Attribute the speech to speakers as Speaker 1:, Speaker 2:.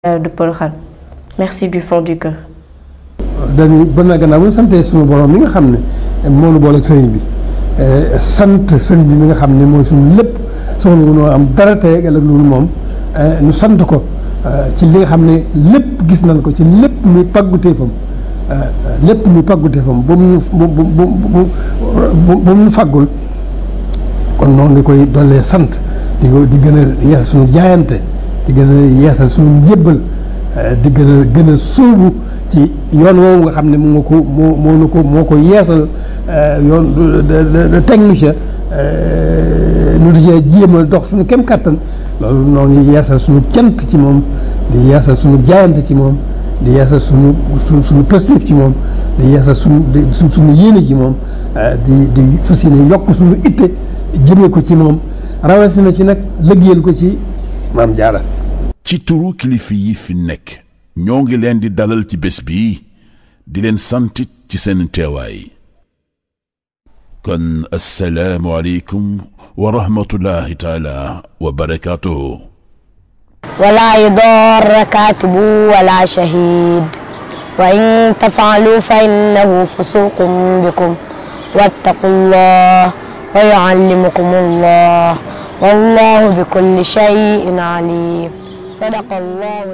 Speaker 1: de Porokhane merci du fond du cœur.
Speaker 2: dañuy ba na gannaaw bu ñu santee suñu borom mi nga xam ne moo nu booleeg sëriñ bi sant sëriñ bi mi nga xam ne mooy suñu lépp soxla wu noo am dara tey ak loolu moom ñu sant ko ci li nga xam ne lépp gis nañ ko ci lépp muy pàgguteefam lépp muy pàgguteefam ba mu bu bu bu bu mu faggul kon noo ngi koy dollee sant di ko di gën a yeesal suñu jaayante di gën a yeesal suñu njébbal di gën a gën a sóobu ci yoon woowu nga xam ne moo ko moo moo nu ko moo ko yeesal yoon teg nu ca nu di cee jéem a dox suñu kem kàttan loolu noo ngi yeesal suñu cant ci moom di yeesal suñu jaayante ci moom di yeesal suñu suñu suñu positif ci moom di yeesal suñu su suñu yéene ci moom di di fas yéene yokk suñu itte jëmee ko ci moom rawatina ci nag lëggéeyal ko ci maam jaara
Speaker 3: ci turu kilifa yi fi nekk ñoo ngi leen di dalal ci bés bi di leen santit ci seen teewaay kon assalaamu aleykum wa rahmatullahi taala wa barakaatuhu
Speaker 4: ولا يضار كاتب ولا شهيد وإن تفعلوا فإنه فسوق بكم واتقوا الله ويعلمكم الله والله بكل شيء عليم صدق الله